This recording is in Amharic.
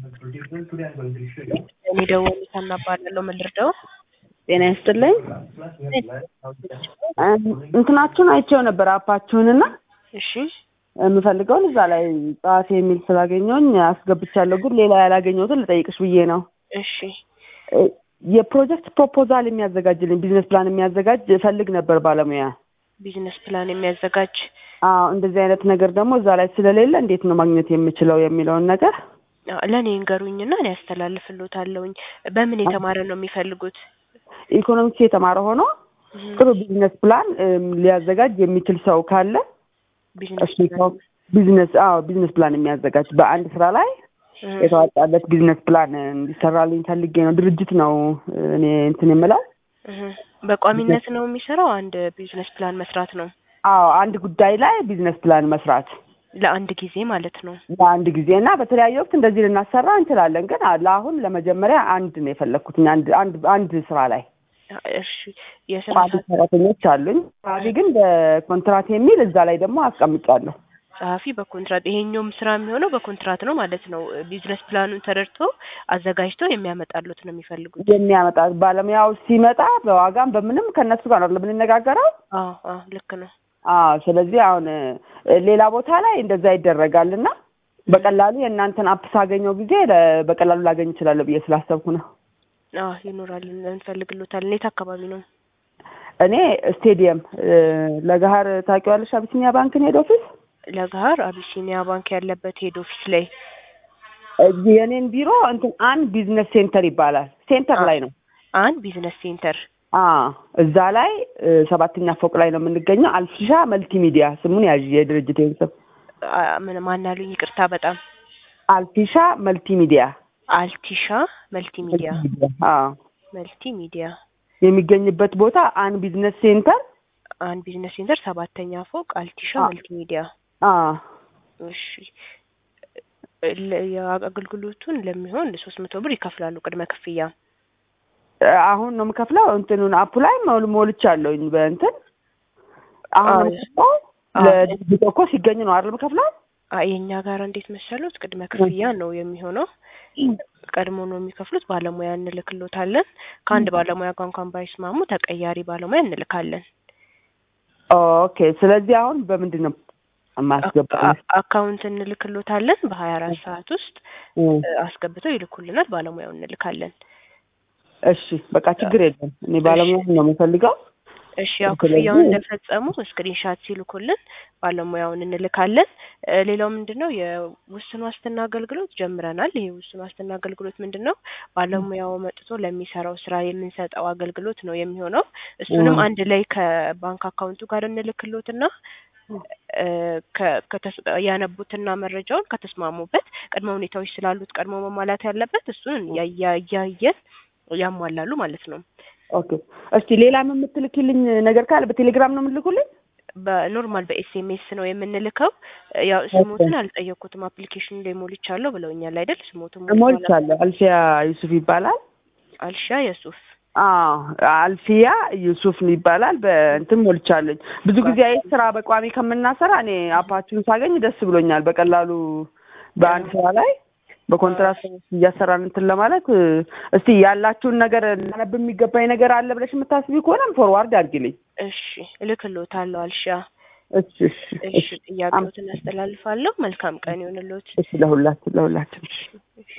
እኔ ደወል እባላለሁ። ምን ልርዳው? ጤና ይስጥልኝ። እንትናችሁን አይቼው ነበር አፓችሁንና እሺ የምፈልገውን እዛ ላይ ጸሐፊ የሚል ስላገኘሁኝ አስገብቻለሁ። ግን ሌላ ያላገኘሁትን ልጠይቅሽ ብዬ ነው። እሺ የፕሮጀክት ፕሮፖዛል የሚያዘጋጅልኝ ቢዝነስ ፕላን የሚያዘጋጅ እፈልግ ነበር ባለሙያ። ቢዝነስ ፕላን የሚያዘጋጅ አዎ እንደዚህ አይነት ነገር ደግሞ እዛ ላይ ስለሌለ እንዴት ነው ማግኘት የምችለው የሚለውን ነገር አዎ፣ ለእኔ እንገሩኝና እኔ ያስተላልፍልዎታለሁኝ። በምን የተማረ ነው የሚፈልጉት? ኢኮኖሚክስ የተማረ ሆኖ ጥሩ ቢዝነስ ፕላን እም፣ ሊያዘጋጅ የሚችል ሰው ካለ ቢዝነስ እሱ ሰው ቢዝነስ አዎ ቢዝነስ ፕላን የሚያዘጋጅ በአንድ ስራ ላይ ፕላን የተዋጣለት ቢዝነስ ፕላን እንዲሰራልኝ ፈልጌ ነው። ድርጅት ነው እኔ እንትን የምለው። እህ፣ በቋሚነት ነው የሚሰራው። አንድ ቢዝነስ ፕላን መስራት ነው አዎ አንድ ጉዳይ ላይ ቢዝነስ ፕላን መስራት ለአንድ ጊዜ ማለት ነው። በአንድ ጊዜ እና በተለያየ ወቅት እንደዚህ ልናሰራ እንችላለን። ግን ለአሁን ለመጀመሪያ አንድ ነው የፈለግኩት አንድ አንድ አንድ ስራ ላይ እሺ የስራ ቋሚ ሰዓት ሰራተኞች አሉኝ። ጸሐፊ ግን በኮንትራት የሚል እዛ ላይ ደግሞ አስቀምጫለሁ። ጸሐፊ በኮንትራት ይሄኛውም ስራ የሚሆነው በኮንትራት ነው ማለት ነው። ቢዝነስ ፕላኑን ተረድቶ አዘጋጅቶ የሚያመጣሉት ነው የሚፈልጉት። የሚያመጣ ባለሙያው ሲመጣ በዋጋም በምንም ከእነሱ ጋር ነው የምንነጋገረው። አዎ አዎ ልክ ነው። አዎ ስለዚህ አሁን እ፣ ሌላ ቦታ ላይ እንደዛ ይደረጋል እና በቀላሉ የእናንተን አፕ ሳገኘው ጊዜ ለ- በቀላሉ ላገኝ እችላለሁ ብዬ ስላሰብኩ ነው። አዎ ይኖራል፣ እንፈልግሎታለን። የት አካባቢ ነው? እኔ ስቴዲየም እ፣ ለገሀር ታውቂዋለሽ? አቢሲኒያ ባንክን ሄድ ኦፊስ ለገሀር አቢሲኒያ ባንክ ያለበት ሄድ ኦፊስ ላይ እ፣ የእኔን ቢሮ እንትን አን ቢዝነስ ሴንተር ይባላል። ሴንተር ላይ ነው። አንድ ቢዝነስ ሴንተር አዎ እዛ ላይ እ፣ ሰባተኛ ፎቅ ላይ ነው የምንገኘው። አልፊሻ መልቲሚዲያ ስሙን ያዥ የድርጅቴን ስም አ- ምን ማናሉኝ? ይቅርታ በጣም አልፊሻ መልቲሚዲያ አልቲሻ መልቲሚዲያ አዎ መልቲሚዲያ የሚገኝበት ቦታ አን ቢዝነስ ሴንተር አንድ ቢዝነስ ሴንተር ሰባተኛ ፎቅ አልቲሻ አ- መልቲሚዲያ። አዎ እሺ ለ- የአገልግሎቱን ለሚሆን ሶስት መቶ ብር ይከፍላሉ ቅድመ ክፍያ። አሁን ነው የምከፍለው። እንትኑን አፑ ላይ ሞል ሞልቻለሁኝ በእንትን አሁን ነው አዎ። የምከፍለው። አዎ። ለድርጅት እኮ ሲገኝ ነው አይደል የምከፍለው? አ የኛ ጋር እንዴት መሰሉት? ቅድመ ክፍያ ነው የሚሆነው። ቀድሞ ነው የሚከፍሉት። ባለሙያ እንልክሎታለን። ከአንድ ባለሙያ ጋር እንኳን ባይስማሙ ተቀያሪ ባለሙያ እንልካለን። ኦኬ። ስለዚህ አሁን በምንድን ነው የማስገባው? አ- አካውንት እንልክሎታለን። በሀያ አራት ሰዓት ውስጥ እ፣ እ፣ አስገብተው ይልኩልናል። ባለሙያው እንልካለን። እሺ በቃ ችግር የለም። እኔ ባለሙያ ነው የምፈልገው። እሺ ያው ስለዚህ- ክፍያውን እንደፈጸሙ ስክሪንሻት ሲልኩልን ባለሙያውን እንልካለን። እ፣ ሌላው ምንድን ነው የውስን ዋስትና አገልግሎት ጀምረናል። ይሄ ውስን ዋስትና አገልግሎት ምንድን ነው? ባለሙያው መጥቶ ለሚሰራው ስራ የምንሰጠው አገልግሎት ነው የሚሆነው። እሱንም እ። አንድ ላይ ከባንክ አካውንቱ ጋር እንልክሎትና እ፣ ከ- ከተስ- ያነቡትና መረጃውን ከተስማሙበት ቅድመ ሁኔታዎች ስላሉት ቀድሞ መሟላት ያለበት እሱን እያ- እያየን ያሟላሉ ማለት ነው። ኦኬ። እስቲ ሌላም የምትልኪልኝ ነገር ካለ በቴሌግራም ነው የምልኩልኝ? በኖርማል በኤስኤምኤስ ነው የምንልከው። ያው ስሞትን አልጠየኩትም። አፕሊኬሽን ላይ ሞልቻለሁ ብለውኛል አይደል? ስሞትን ሞልቻለሁ። አልፊያ ዩሱፍ ይባላል። አልሻ የሱፍ አዎ አልፊያ ዩሱፍ ይባላል። በእንትን ሞልቻለኝ። ብዙ ጊዜ አይ ስራ በቋሚ ከምናሰራ እኔ አፓችሁን ሳገኝ ደስ ብሎኛል። በቀላሉ በአንድ ስራ ላይ በኮንትራት እያሰራን እንትን ለማለት እ፣ እስቲ ያላችሁን ነገር ላነብ የሚገባኝ ነገር አለ ብለሽ የምታስቢ ከሆነም ፎርዋርድ አድርጊልኝ። እሺ እልክሎታለሁ። አልሻ እሺ እሺ እሺ ጥያቄዎትን አስተላልፋለሁ። መልካም ቀን ይሁንልዎት። እሺ ለሁላችን ለሁላችን እሺ